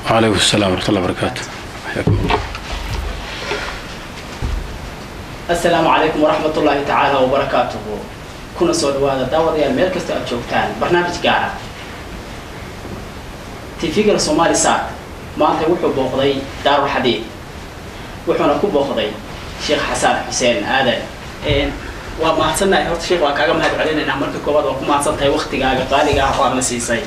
وعليكم السلام ورحمة الله وبركاته حياكم الله asalaamu calaykum waraxmat ullaahi tacaala wabarakaatuhu kuna soo dhawaada daawadayaal meel kasta aad joogtaan barnaamij gaara tv-ga somali sac maanta wuxuu booqday daarul xadiid wuxuuna ku booqday sheekh xasan xuseen aadan waa mahadsannahay horta sheekh waa kaaga mahad celinaynaa marka koowaad waa ku mahadsan tahay waktigaaga qaaliga ah oo aadna siisay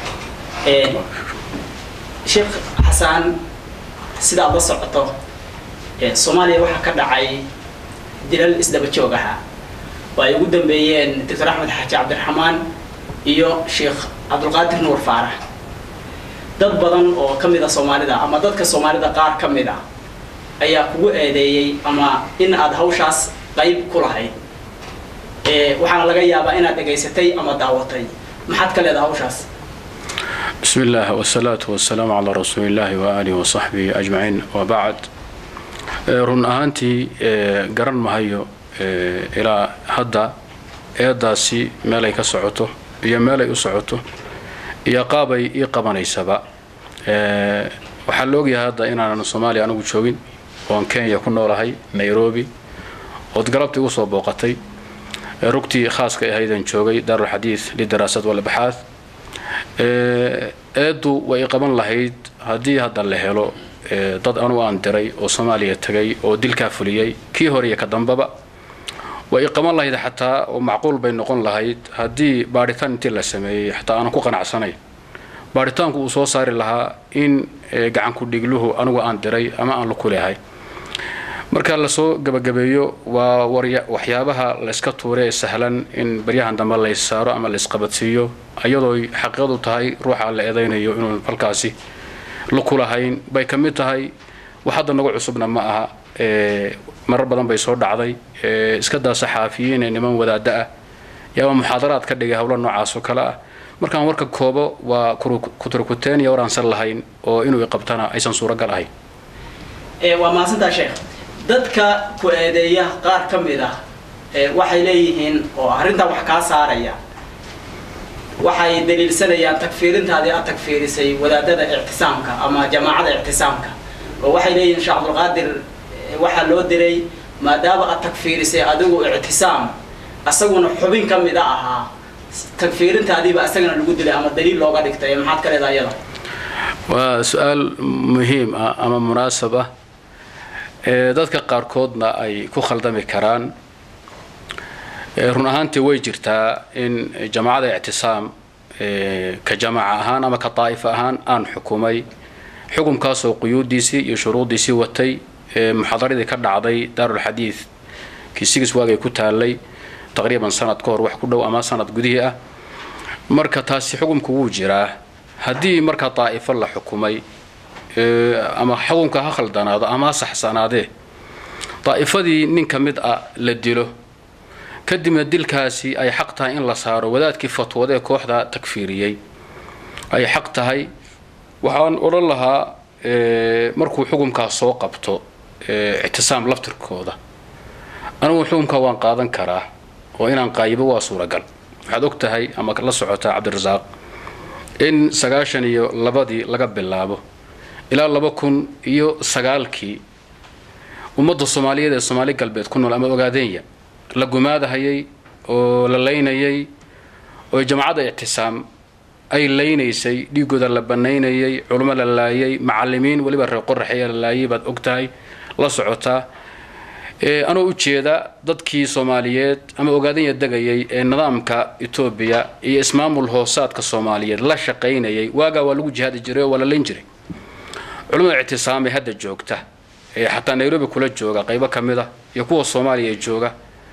sheekh xasaan sida aad la socoto soomaaliya waxaa ka dhacay dilal isdaba joog ahaa oo ay ugu dambeeyeen doctor axmed xaaji cabdiraxmaan iyo sheekh cabdulqaadir nuur faarax dad badan oo ka mid a soomaalida ama dadka soomaalida qaar ka mid a ayaa kugu eedeeyey ama in aad hawshaas qayb ku lahayd waxaana laga yaabaa inaad dhegaysatay ama daawatay maxaad ka leedaha hawshaas بسم الله والصلاة والسلام على رسول الله وآله وصحبه أجمعين وبعد run ahaantii garan mahayo ilaa hadda eedaasi meelay ka socoto iyo meelay u socoto iyo qaabay ii qabanaysaba waxaa la ogyahay hadda inaanan soomaaliya anigu joogin oon kenya ku noolahay nairobi ood galabtii ugu soo booqatay rugtii khaaska ahaydaan joogay daarulxadiid lidaraasad walbaxaad eeddu way i qaban lahayd haddii hadda la helo dad anugu aan diray oo soomaaliya tegay oo dilkaa fuliyey kii hore iyo ka dambaba way i qaban lahayd xataa oo macquul bay noqon lahayd haddii baadhitaan intii la sameeyey xataa aanan ku qanacsanay baadhitaanku uu soo saari lahaa in gacanku dhigluhu anigu aan diray ama aan laku leehay marka lasoo gabagabeeyo waa waxyaabaha layska tuure ee sahlan in baryahan dambe lays saaro ama laysqabadsiiyo iyadooy xaqiiqadu tahay ruuxa la eedaynayo inuu halkaasi laku lahayn bay ka mid tahay wax hadda nagu cusubna ma aha marar badan bay soo dhacday iska daa saxaafiyiin ee niman wadaada ah yaaba muxaadaraad ka dhigay howlo noocaas oo kale ah markaan warka koobo waa kuturkuteen iyo waraansan lahayn oo inuu iqabtana aysan suuragal ahayn waa mahadsantaa sheekh dadka ku eedeeya qaar ka mid ah waxay leeyihiin oo arrintaa wax kaa saaraya waxay daliilsanayaan tagfiirintaadii aad tagfiirisay wadaadada ictisaamka ama jamaacada ictisaamka oo waxay leeyihiin sheekh cabdulqaadir waxaa loo diray maadaama aad tagfiirisay adigu ictisaam asaguna xubin ka mid a ahaa tagfiirintaadiiba isagana lagu dilay ama daliil looga dhigtay maxaad ka leedaha iyada waa su-aal muhiim ah ama munaasab ah dadka qaarkoodna ay ku khaldami karaan run ahaantii way jirtaa in jamaacada ictisaam ka jamaaca ahaan ama ka daa'ifa ahaan aan xukumay xukumkaasoo quyuudiisii iyo shuruudiisii watay muxaadaradii ka dhacday daarulxadiid kisigis waagay ku taalay taqriiban sanad ka hor wax ku dhow ama sanad gudihii ah marka taasi xukumku wuu jiraa haddii markaa daa'ifo la xukumay ama xukumka ha khaldanaado ama ha saxsanaadee daa'ifadii nin ka mid ah la dilo kadibna dilkaasi ay xaq tahay in la saaro wadaadkii fatwada ee kooxda takfiiriyey ay xaq tahay waxaan odhan lahaa markuu xukumkaas soo qabto ictisaam laftirkooda anigu xukumkaa waan qaadan karaa oo inaan qaayibo waa suuragal waxaad og tahay ama la socotaa cabdirasaaq in sagaashan iyo labadii laga bilaabo ilaa laba kun iyo sagaalkii ummadda soomaaliyeed ee soomaali galbeed ku nool ama ogaadeenya la gumaadahayay oo la laynayay oo jamacadda ictisaam ay laynaysay dhiigooda la banaynayay culimo la laayay macalimiin weliba reer qoraxeya la laayay baad og tahay la socotaa anoo ujeeda dadkii soomaaliyeed ama ogaadanya degayay ee nidaamka etoobiya iyo ismaamul hoosaadka soomaaliyeed la shaqaynayay waagaa waa lagu jihaadi jiray oo waa la layn jiray culimada ictisaam ee hadda joogta ee xataa nairobi kula jooga qaybo ka mid a iyo kuwa soomaaliya ee jooga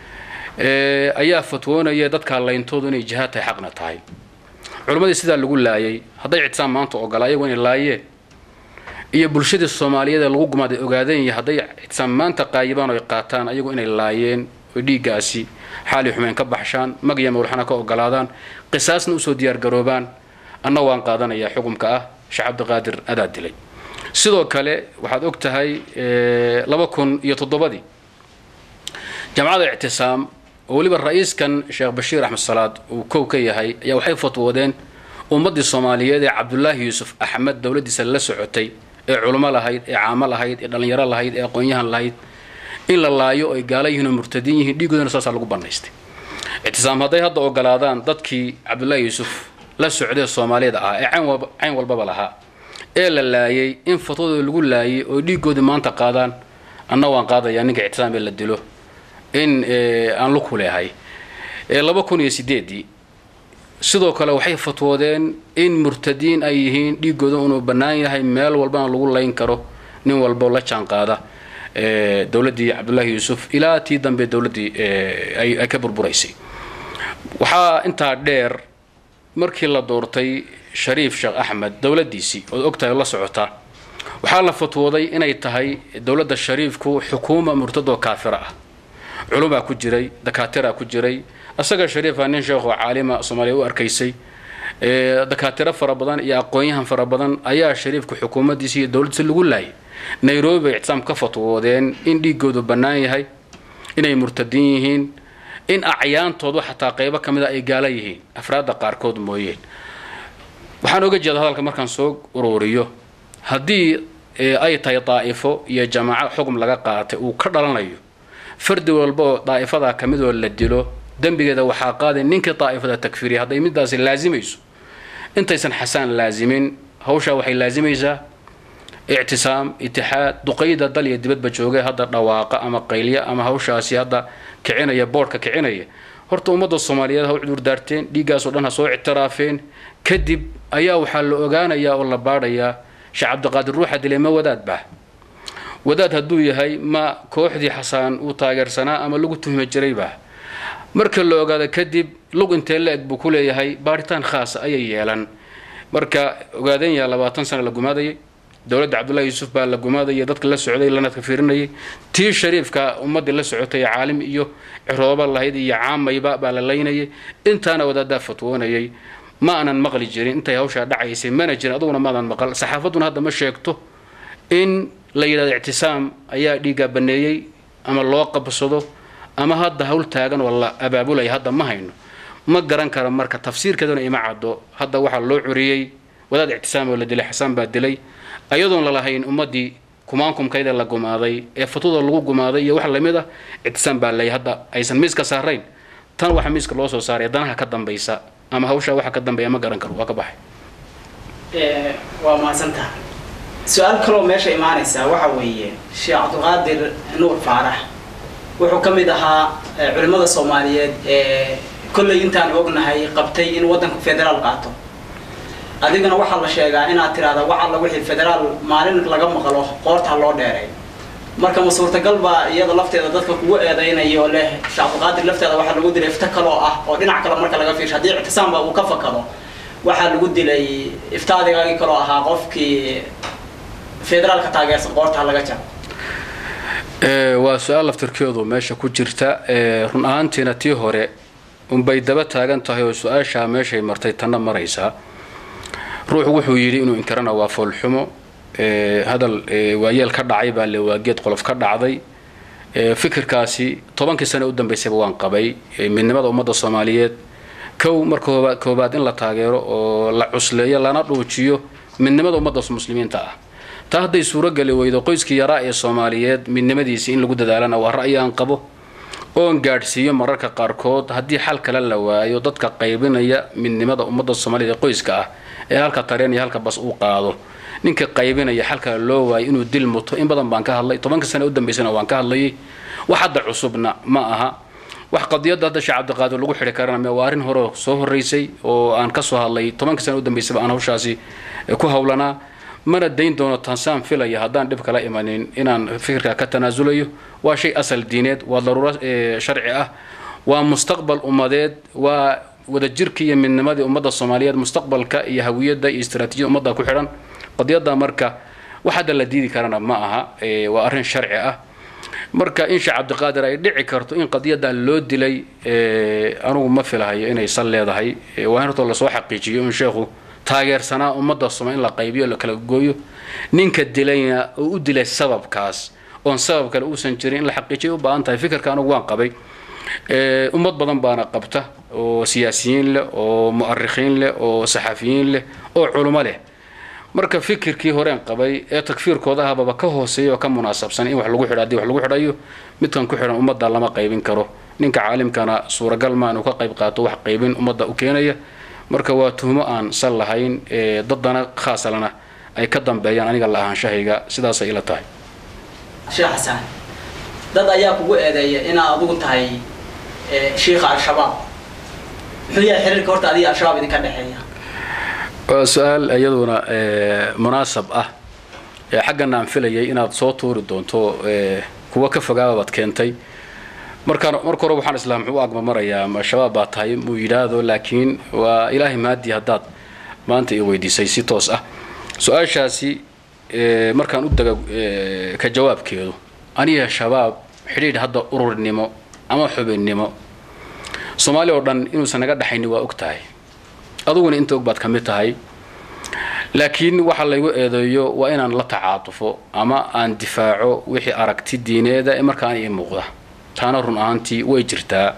ayaa fatwoonaya dadkaa layntoodu inay jihaad tahay xaqna tahay culimmadii sidaa lagu laayay hadday ictisaam maanta ogolaa ayagu inay laayeen iyo bulshadii soomaaliyeed ee lagu gumaaday ogaadanya hadday ictisaam maanta qaayibaan oo ay qaataan ayagu inay laayeen oo dhiiggaasi xaali xumeen ka baxshaan mag iyo mawlxana ka ogolaadaan qisaasna usoo diyaargaroobaan anna waan qaadanayaa xukumka ah sheekh cabdiqaadir adaa dilay sidoo kale waxaad og tahay laba kun iyo toddobadii jamacada ictisaam oo weliba ra-iiskan sheekh bashiir axmed salaad uu kow ka yahay ayaa waxay fatwoodeen ummaddii soomaaliyeed ee cabdulaahi yuusuf axmed dowladdiisa la socotay ee culimo lahayd ee caamo lahayd ee dhallinyaro lahayd ee aqoon-yahan lahayd in la laayo oy gaala yihiin oo murtadiin yihiin dhiigoodana saasaa lagu bannaystay ictisaam hadday hadda ogolaadaan dadkii cabdulaahi yuusuf la socdee soomaaliyada ahaa ee cayn walbaba lahaa ee la laayay in fatwadooda lagu laayay oo dhiigoodii maanta qaadaan anna waan qaadayaa ninka ictisaam ee la dilo in aan luku leehay laba kun iyo sideedii sidoo kale waxay fatwoodeen in murtadiin ay yihiin dhiigooda inuu bannaan yahay meel walbana lagu layn karo nin walbo la jaan qaada dowladdii cabdullaahi yuusuf ilaa tii dambe dowladdii ay ka burburaysay waxaa intaa dheer markii la doortay shariif sheekh axmed dowladdiisii ood ogtahay oo la socotaa waxaa la fatwooday inay tahay dowladda shariifku xukuuma murtadoo kaafira ah culumaa ku jiray dakaatiraa ku jiray isaga shariifa nin sheekho caalima soomaaliya u arkaysay dakaatiro fara badan iyo aqoon-yahan fara badan ayaa shariifka xukuumaddiisa iyo dowladdiisa lagu laayay nairobi bay ictisaam ka fatwoodeen in dhiigoodu bannaan yahay inay murtadiin yihiin in acyaantoodu xataa qaybo ka mid a ay gaala yihiin afraadda qaarkood mooyeen waxaan oga jeeda hadalka markaan soo uruuriyo haddii ay tahay daa'ifo iyo jamaaco xugum laga qaatay uu ka dhalanayo fardi walba oo daa'ifadaa ka midoo la dilo dembigeeda waxaa qaaday ninkii daa'ifada takfiriya hadday midaasi laasimayso intaysan xasaan laasimin hawshaa waxay laasimaysaa ictisaam itixaad duqayda dal iyo dibadba joogay hadda dhawaaqa ama qaylya ama hawshaasi hadda kicinaya boodhka kicinaya horta ummadda soomaaliyeed ha u cudurdaarteen dhiiggaasoo dhan ha soo ictiraafeen kadib ayaa waxaa la ogaanayaa oo la baadhayaa sheekh cabdiqaadir ruuxa dilay ma wadaad bah wadaad hadduu yahay ma kooxdii xasaan uu taageersanaa ama lagu tuhmi jiray bah marka la ogaado kadib lug intee la eg buu ku leeyahay baaritaan khaasa ayay yeelan marka ogaadeen yaa labaatan sano la gumaadayay dowladda cabdullahi yuusuf baa la gumaadayay dadka la socday lanadka fiirinayay tii shariifka ummaddii la socotay caalim iyo cirooba lahayd iyo caamayba baa la laynayay intaana wadaadaa fatwoonayay ma aanan maqli jirin intay hawshaa dhacaysay mana jirin aduguna maadan maqal saxaafadduna hadda ma sheegto in la yidhahdo ictisaam ayaa dhiiggaa baneeyey ama loo qabsado ama hadda hawl taagan oo la abaabulaya hadda ma hayno ma garan karo marka tafsiirkeeduna ima caddo hadda waxaa loo curiyey wadaad ictisaam oo la dilay xasaan baa dilay ayadoon lalahayn ummaddii kumaankumkayda la gumaaday ee fatwada lagu gumaaday iyo wax lamid ah ictisaam baa lay hadda aysan miiska saarayn tan waxa miiska loo soo saaray danaha ka dambaysa ama hawshaa waxa ka dambeeya ma garan karo waa ka baxay waa mahadsantaha su-aal kaloo meesha imaanaysaa waxa weeye sheekh cabdiqaadir nuur faarax wuxuu ka mid ahaa culimmada soomaaliyeed ee kollay intaan ognahay qabtay in waddanku federaal qaato adigana waxaa la sheegaa inaad tiraahda wax alla wixii federaal maalin laga maqlo qoortaa loo dheeray marka ma suurtagal baa iyada lafteeda dadka kugu eedaynayo leh sheekh cabdiqaadir lafteeda waxaa lagu dilay ifta kaloo ah oo dhinac kale marka laga fiirsho haddii ictisaamba uu ka fakado waxaa lagu dilay iftaadigaagii kaloo ahaa qofkii federaalka taageersan qoortaa laga jaro waa su-aal laftirkeedu meesha ku jirta run ahaantiina tii hore unbay daba taagan tahay oo su-aashaa meeshay martay tanna maraysaa ruux wuxuu yidhi inuu inkirana waa foolxumo hadal waayeel ka dhacay baa le waageed qolof ka dhacday fikirkaasi tobankii sane u dambaysayba waan qabay midnimada ummadda soomaaliyeed kow marka koobaad in la taageero oo la cusleeyo lana dhuujiyo midnimada ummadda muslimiinta ah taa hadday suurogeli weydo qoyskii yaraa ee soomaaliyeed midnimadiisii in lagu dadaalana waa ra'yi aan qabo oon gaadhsiiyo mararka qaarkood haddii xal kale la waayo dadka qaybinaya midnimada ummadda soomaaliyed ee qoyska ah ee halka tareen iyo halka bas uu qaado ninka qaybinaya xal kale loo waayo inuu dil muto in badan baan ka hadlay tobanka sane u dambaysana waan ka hadlayay wax hadda cusubna ma aha wax qadiyadda hadda sheekh cabdiqaadir lagu xidhi karana waa arrin hore soo horraysay oo aan ka soo hadlay tobanka sane u dambaysaba aan hawshaasi ku hawlanaa mana dayn doono tansaan filaya haddaan dhib kala imanin inaan fikirka ka tanaasulayo waa shay asal diineed waa daruuro sharci ah waa mustaqbal ummadeed waa wadajirkii iyo midnimadii ummadda soomaaliyeed mustaqbalka iyo hawiyadda iyo istaraatiijiyada ummadda ku xidhan qadiyadda marka wax hadda la diidi karana ma aha waa arrin sharci ah marka in sheekh cabdiqaadir ay dhici karto in qadiyadan loo dilay anugu ma filahayo inay sal leedahay waa in hortoo lasoo xaqiijiyo in sheekhu taageersanaa ummadda soma in la qaybiyo la kala gooyo ninka dilayna oo u dilay sababkaas oon sabab kale uusan jirin in la xaqiijiya u baahan tahay fikirka anugu waan qabay ummad badan baana qabta oo siyaasiyiin leh oo mu'arikhiin leh oo saxafiyiin leh oo culimo leh marka fikirkii horeen qabay ee takfiirkooda ahbaba ka hooseeya oo ka munaasabsan in wax lagu xidho haddii wax lagu xidhayo midkan ku xidhan ummadda lama qaybin karo ninka caalimkana suuragal maa inuu ka qayb qaato wax qaybin ummadda u keenaya marka waa tuhmo aan sal lahayn daddana khaasalana ay ka dambeeyaan aniga la ahaanshahayga sidaasay ila tahay sheekh xasaan dad ayaa kugu eedeeya inaad adigu tahay shiikha al-shabaab muxuu yahay xiriirka horta adiga al-shabaab idinka dhexeeya waa su-aal iyaduna munaasab ah xaggana aan filayay inaad soo tuuri doonto kuwa ka fogaababaad keentay markaan marka hore waxaan islaa muxuu u agmamarayaa ma shabaab baa tahay muu yidhaahdo laakiin waa ilaahay maadii haddaad maanta i weydiisay si toos ah su-aashaasi markaan u dega ka jawaabkeedu aniga shabaab xidhiidh hadda ururnimo ama xubinnimo soomaali oo dhan inuusan naga dhexayni waa og tahay aduguna inta og baad ka mid tahay laakiin waxa laygu eedeeyo waa inaan la tacaatufo ama aan difaaco wixii aragti diineeda ee markaan ii muuqda taana run ahaantii way jirtaa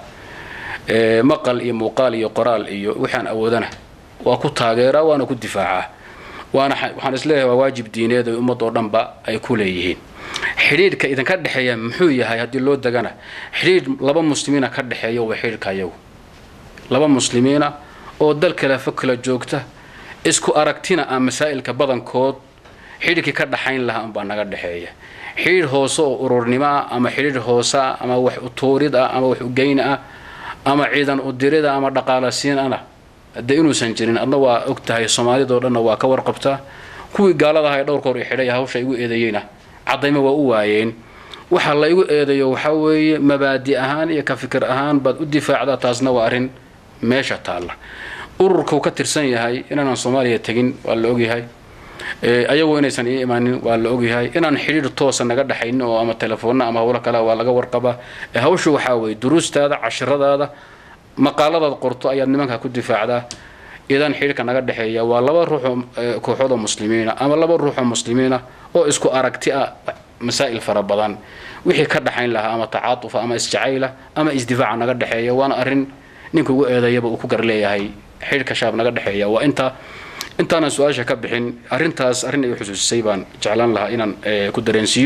maqal iyo muuqaal iyo qoraal iyo waxaan awoodana waa ku taageeraa waana ku difaacaa waana waxaan isleeyahay waa waajib diineed ay ummadoo dhanba ay ku leeyihiin xidhiidhka idinka dhexeeya muxuu yahay haddii loo degana xidhiidh laba muslimiina ka dhexeeya waa xidhiidhka ayagu laba muslimiina oo dal kale fog kala joogta isku aragtina aan masaa'ilka badankood xidhiidhkii ka dhaxayn lahaa unbaa naga dhexeeya xidhiidh hoose oo ururnimo ah ama xidhiidh hoose ah ama wax utuurid ah ama wax ugeyn ah ama ciidan udirid ah ama dhaqaalasiin ana haddee inuusan jirin adna waa og tahay soomaalidoo dhanna waa ka warqabtaa kuwii gaalada aha ee dhowrka hor i xidhay hawsha igu eedeeyeyna caddayma waa u waayeen waxa la igu eedeeyo waxaa weeye mabaadi ahaan iyo ka fikir ahaan baad u difaacdaa taasna waa arrin meesha taalla ururkau ka tirsan yahay inaanan soomaaliya tegin waa la ogyahay ayagu inaysan ii imaanin waa la ogyahay inaan xidhiidh toosa naga dhexaynin oo ama telefoonna ama howlo kale waa laga warqabaa hawshu waxaa weeye duruustaada cashiradaada maqaaladaad qorto ayaad nimanka ku difaacdaa idan xidhiidhka naga dhexeeya waa laba ruuxoo kooxoodoo muslimiina ama laba ruuxoo muslimiina oo isku aragti ah masaa'il fara badan wixii ka dhaxayn lahaa ama tacaatufa ama isjacayla ama isdifaaca naga dhexeeya waana arrin ninka ugu eedeeyaba uu ku gar leeyahay xidhiidhka shaab naga dhexeeya waa intaa intaanan su-aasha ka bixin arrintaas arrin ay xusuusisay baan jeclaan lahaa inaan ku dareensiiyo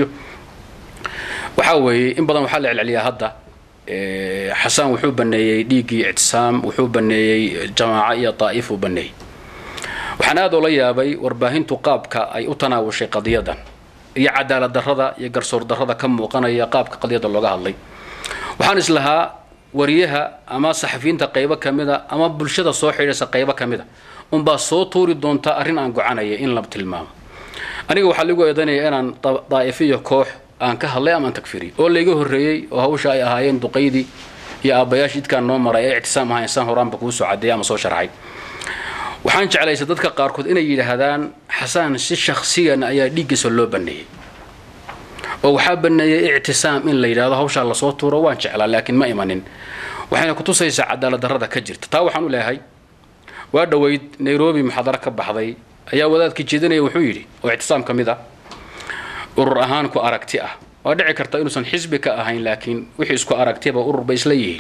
waxaa weeye in badan waxaa la celceliyaa hadda xasaan wuxuu baneeyey dhiiggii ictisaam wuxuu baneeyey jamaaco iyo daa'if uu baneeyey waxaan aad oola yaabay warbaahintu qaabka ay u tanaawushay qadiyadan iyo cadaalad darrada iyo garsoor darrada ka muuqanaya qaabka qadiyadda looga hadlay waxaan islahaa wariyaha ama saxafiyiinta qaybo ka mida ama bulshada soo xidhaysa qaybo ka mida unbaa soo tuuri doontaa arrin aan gocanaya in la tilmaamo aniga waxaa lagu eedanaya inaan daa'ifiyo koox aan ka hadlay ama aan tagfiriy oo layga horreeyey oo hawsha ay ahaayeen duqaydii iyo aabbayaashii idkaan noo maray ee ictisaam ahaa insaan horaanba kuu soo cadeeyay ama soo sharxay waxaan jeclaysay dadka qaarkood inay yidhaahdaan xasaan si shakhsiyan ayaa dhiiggiisa loo baneeyey oo waxaa baneeyey ictisaam in la yidhahdo hawshaa lasoo tuuro waan jeclaa laakiin ma imanin waxayna kutusaysaa cadaalad darrada ka jirta taa waxaan u leeyahay waa dhoweyd nairobi muxaadaro ka baxday ayaa wadaadkii jeedinaya wuxuu yidhi oo ictisaam ka mid ah urur ahaan ku aragti ah waa dhici karta inuusan xisbi ka ahayn laakiin wixii isku aragtiba urur bay isla yihiin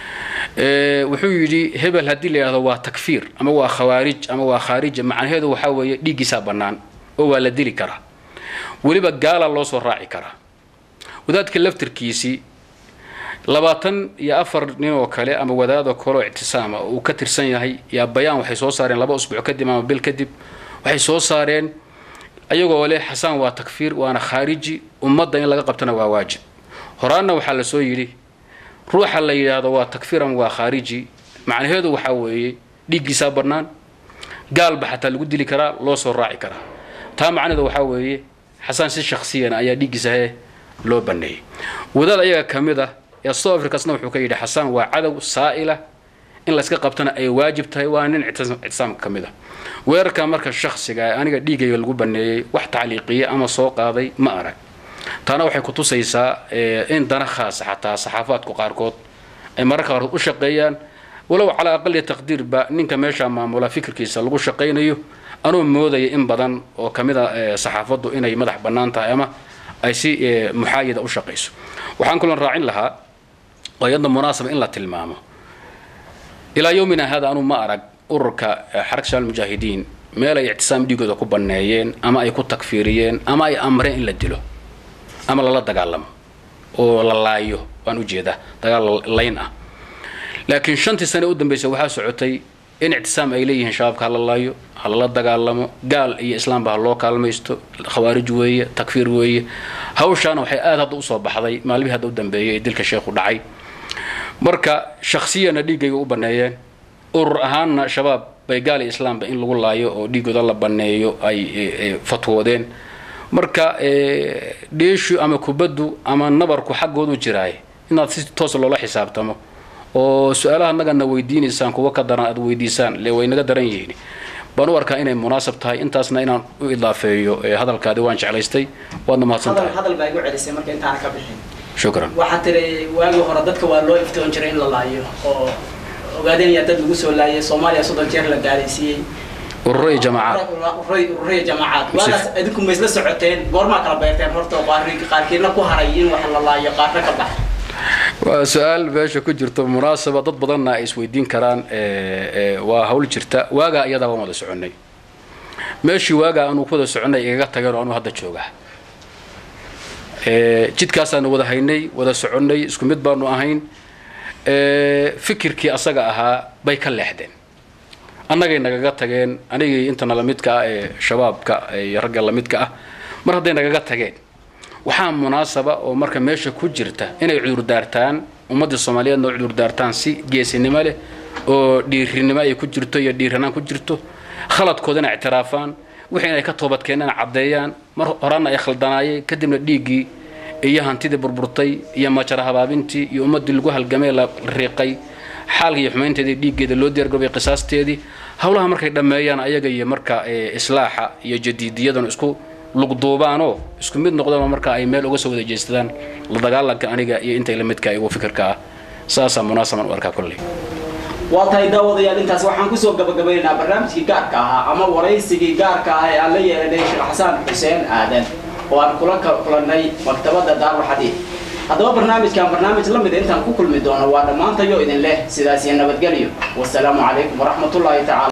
wuxuu yidhi hebel haddii la yidhahdo waa takfiir ama waa khawaarij ama waa khaarija macnaheedu waxaa weeye dhiiggiisaa bannaan oo waa la dili karaa weliba gaala loo soo raaci karaa wadaadka laftirkiisii labaatan iyo afar nin oo kale ama wadaadoo kaleoo ictisaama oo uu ka tirsan yahay yaa bayaan waxay soo saareen laba usbuuc kadib ama bil kadib waxay soo saareen ayagoo leh xasaan waa takfiir waana khaariji ummadda in laga qabtana waa waajib horaanna waxaa la soo yidhi ruuxa la yidhaahdo waa takfiiran waa khaariji macnaheedu waxaa weeye dhiiggiisaa bannaan gaalba xataa lagu dili karaa loo soo raaci karaa taa macnaheedu waxaa weeye xasaan si shakhsiyana ayaa dhiiggiisa hee loo baneeyey wadaad ayaga ka mid ah ee south africasna wuxuu ka yidhi xasaan waa cadow saa'ila in layska qabtana ay waajib tahay waa nin ictisaamka ka mid ah weerarka marka shakhsiga aniga dhiigayga lagu baneeyey wax tacliiqiya ama soo qaaday ma arag taana waxay kutusaysaa in dana khaasa xataa saxaafaadku qaarkood ay mararka qaarkood u shaqeeyaan walow calaa aqali taqdiirba ninka meesha maamula fikirkiisa lagu shaqaynayo anuu moodaya in badan oo ka mid a saxaafaddu inay madax bannaan tahay ama ay si muxaayida u shaqayso waxaan kaloo raacin lahaa oo iyadna munaasaba in la tilmaamo ilaa yowmina hada anu ma arag ururka xaraka shabaab mujaahidiin meel ay ictisaam dhiigooda ku banneeyeen ama ay ku takfiiriyeen ama ay amreen in la dilo ama lala dagaalamo oo la laayo waan ujeedaa dagaal layn ah laakiin shantii sane u dambeysay waxaa socotay in ictisaam ay leeyihiin shabaabka hala laayo ha lala dagaalamo gaal iyo islaamba ha loo kaalmaysto khawaarij weeye takfiir weeye hawshaana waxay aada hadda usoo baxday maalmihii hadda u dambeeyay ee dilka sheekhu dhacay marka shaksiyana dhiiggayga u banneeyeen urur ahaanna shabaab bay gaal iyo islaamba in lagu laayo oo dhiigooda la banneeyo ay fatwoodeen marka dheeshu ama kubaddu ama nabarku xaggoodu jiraay inaad si toos loola xisaabtamo oo su-aalaha nagana weydiinaysaan kuwa ka daran aad weydiisaan le way naga daran yihiin baan u arkaa inay munaasab tahay intaasna inaan u idaafeeyo hadalkaadi waan jeclaystay waadna mahadsan tahay hadal baa igu celisay marka intaana ka bixin shukran waxaa tiri waagii hore dadka waa loo iftoon jiray in la laayo oo ogaadeenaya dad lagu soo laayay soomaaliya soddon jeer la gaalaysiiyey ururo iyo jamaacaad ururo iyo jamaacaad waagaas idinku ma isla socoteen goormaa kala beerteen horta qaarkiina ku haray in wax la laayo qaarna ka bax waa su-aal meesha ku jirto munaasaba dad badanna ay isweydiin karaan waa hawl jirta waagaa iyadaa waan wada soconay meeshii waagaa aanu ku wada soconay igaga tageen oo anuu hadda joogaa jidkaasaanu wada haynay wada soconay isku mid baanu ahayn fikirkii asaga ahaa bay ka leexdeen annagay nagaga tageen anigii intana lamidka ah ee shabaabka iyo ragga lamidka ah mar hadday nagaga tageen waxaa munaasaba oo marka meesha ku jirta inay cudurdaartaan ummadda soomaaliyeedna oo cudurdaartaan si geesinimo leh oo dhiirinimo ay ku jirto iyo dhiiranaan ku jirto khaladkoodana ictiraafaan wixii inay ka toobadkeenana caddeeyaan mar horana ay khaldanaayeen kadibna dhiiggii iyo hantidii burburtay iyo majara habaabintii iyo ummaddii lagu halgamay la riiqay xaalka iyo xumaynteedii dhiiggeeda loo diyaargarobay qisaasteedii howlaha markay dhammeeyaan ayaga iyo marka islaaxa iyo jadiidiyadan isku lugduubaanoo isku mid noqdaan marka ay meel uga soo wada jeestadaan la dagaalanka aniga iyo intay la midka igu fikirka ah saasaa munaasaban u arkaa kolley waa tahay daawadayaal intaas waxaan kusoo gabagabaynaynaa barnaamijkii gaarka ahaa ama waraysigii gaarka ah ee aan la yeelanay sheekh xasaan xuseen aadan oo aan kula kulannay maktabadda daarulxadiid haddaba barnaamijkan barnaamij la mida intaan ku kulmi doono waa dhammaantayo idin leh sidaas iyo nabadgelyo wasalaamu calaykum waraxmatullaahi tacala